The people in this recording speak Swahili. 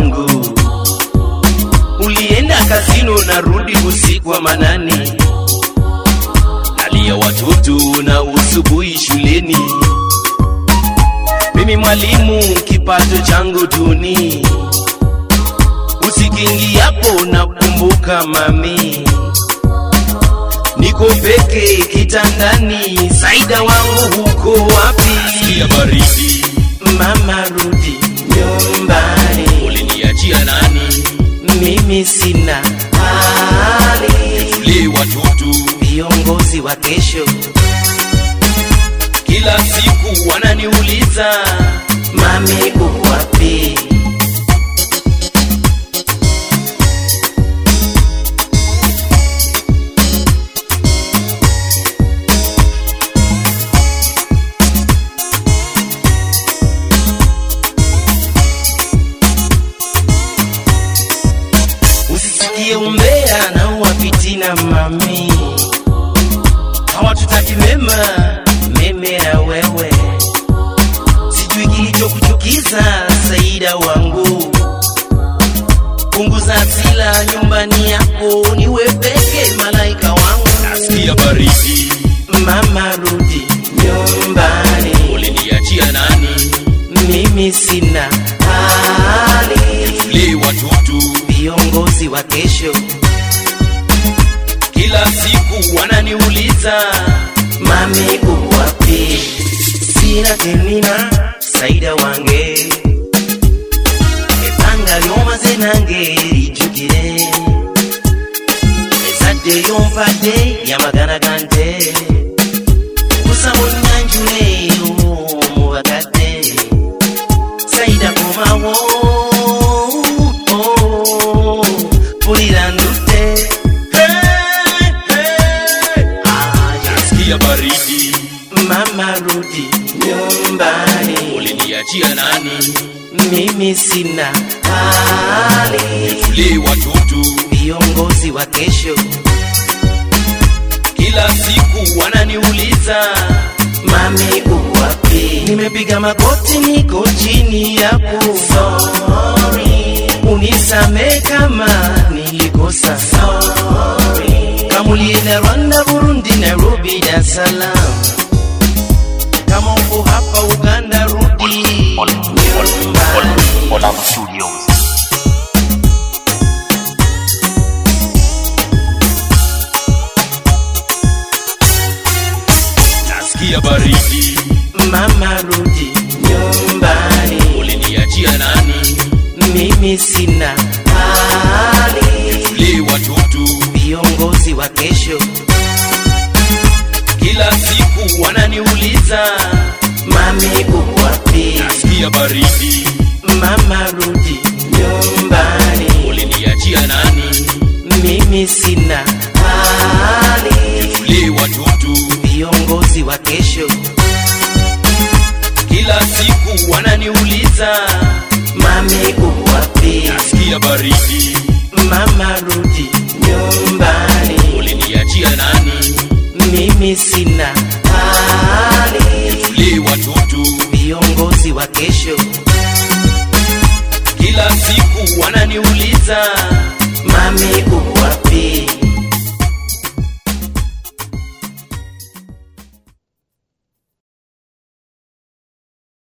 wangu. Ulienda kazini unarudi usiku wa manane, nalia watoto na usubuhi shuleni. Mimi mwalimu, kipato changu duni, usikingiapo nakumbuka mami, niko peke kitandani, Saida wangu huko wapi? ya baridi Mama rudi nyumbani, uliniachia nani? mimi sina hali. Tule watoto Viongozi wa kesho kila siku wananiuliza mami uko wapi? Usisikie umbea na uwapitina mami, hawatutaki mema meme na wewe, sijui kilichokuchukiza Saida wangu. Punguza hasira nyumbani yako, niwe peke malaika wangu. nasikia baridi Mama rudi nyumbani, uliniachia nani? mimi sina hali. Tule watoto Viongozi wa kesho kila siku wananiuliza mami uko wapi? Sina temina Saida wange ebanga lyomaze nange lijjukire ezadde lyompadde lyamagana gante kusa munyanjule mu bakadde Saida komawo oh, pulira ndutte Hey, hey. Ah, yes. nasikia baridi Mama rudi nyumbani, uliniachia nani? mimi sina hali. Tule watoto Viongozi wa kesho kila siku wananiuliza mami uko wapi? Nimepiga magoti, niko chini yako, sorry, unisame kama nilikosa, sorry. Kama ulienda Rwanda, Burundi, Nairobi, Dar es Salaam, kama uko hapa Uganda, rudi nyumbani. Olam Studios. nasikia baridi Mama rudi nyumbani, uliniachia nani? mimi sina hali. Tule watoto Viongozi wa kesho kila siku wananiuliza mami uko wapi? nasikia baridi Mama rudi nyumbani, uliniachia nani? mimi sina hali. Tule watoto Viongozi wa kesho kila siku wananiuliza mami uko wapi? nasikia baridi Mama rudi nyumbani, uliniachia nani? mimi sina hali. Tule watoto Viongozi wa kesho kila siku wananiuliza mami uko wapi?